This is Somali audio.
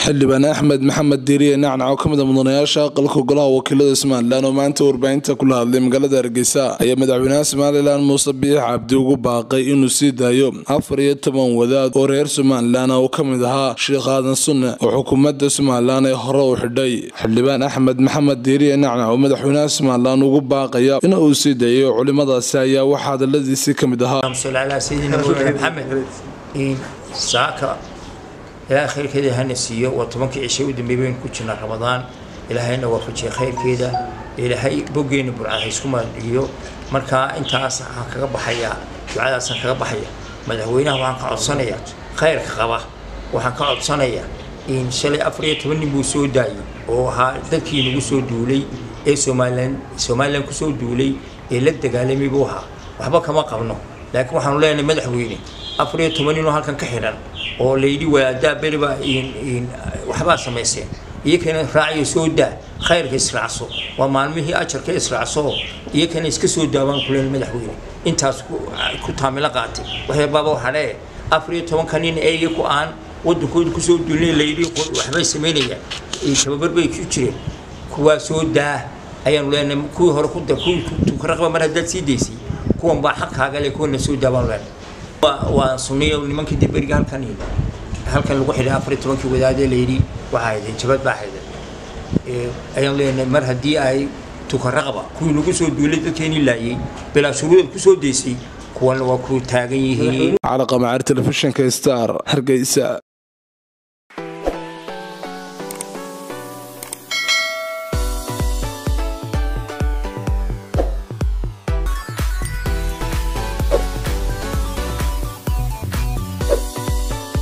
xildhibaan axmed maxamed diiriye nacnac oo ka mid a mudanayaasha aqalka golaha wakiilada somalilan oo maanta warbaahinta kula hadlay magaalada hargeysa ayaa madaxweynaha somalilan muuse biix cabdi ugu baaqay inuu sii daayo afar iyo toban wadaad oo reer somalilan oo ka mid ahaa sheekh aadan sunne oo xukuumadda somalilan ee hore u xidhay xildhibaan axmed maxamed diiriye nacnac oo madaxweynaha somalilan ugu baaqaya in uu sii daayo culimadaasi ayaa waxaa hadaladiisii ka mid ahaa saaka ilaahay khayrkeeda hana siiyo waa tobankii cishay u dambeeyay baynu ku jirnaa ramadaan ilaahayna waafajiya khayrkeeda ilaahay boggeena burcad ha isku maadhiyo markaa intaas waxaan kaga baxayaa ducadaasaan kaga baxaya madaxweynaha waxaan ka codsanayaa khayrka qaba waxaan ka codsanayaa in shalay afar iyo toban nin buu soo daayay oo ahaa dadkii nagu soo duulay ee somalilan somalilan kusoo duulay ee la dagaalamay buu ahaa waxba kama qabno laakiin waxaanu leenahay madaxweyne afar iyo toban ninoo halkan ka xidhan oo layidhi waadaa beriba waxbaa samayseen iyakana raaciyo soo daa khayrka israacso waa maalmihii ajarka israacso iyakana iska soo daawaan kuleen madaxweyne intaas ku taamilo qaatay waxyabaaba waxadhee afar iyo tobanka nin ee iyaku aan wadankooda kusoo duulnay layidhi waxbay samaynayaan tababar bay ku jireen kuwaa soo daa ayaanu leenahay kuwii hore ku kuwii tukaraqba mar haddaad sii daysay kuwan baa xaqkaaga le kuwana soo daa baanu leenahay waa sunniyo nimankii dib beriga halkan halkan lagu xidhay afar iyo tobankii wadaadee layidhi waxaa haydeen jabad baa hayden ayaan leenahay mar haddii ay tukaraqba kuwii nagu soo duulay dadkeenii laayay bilaa shuruudeed ku soo daysay kuwana waa ku taagan yihiin calaqa macaar telefishinka star hargeysa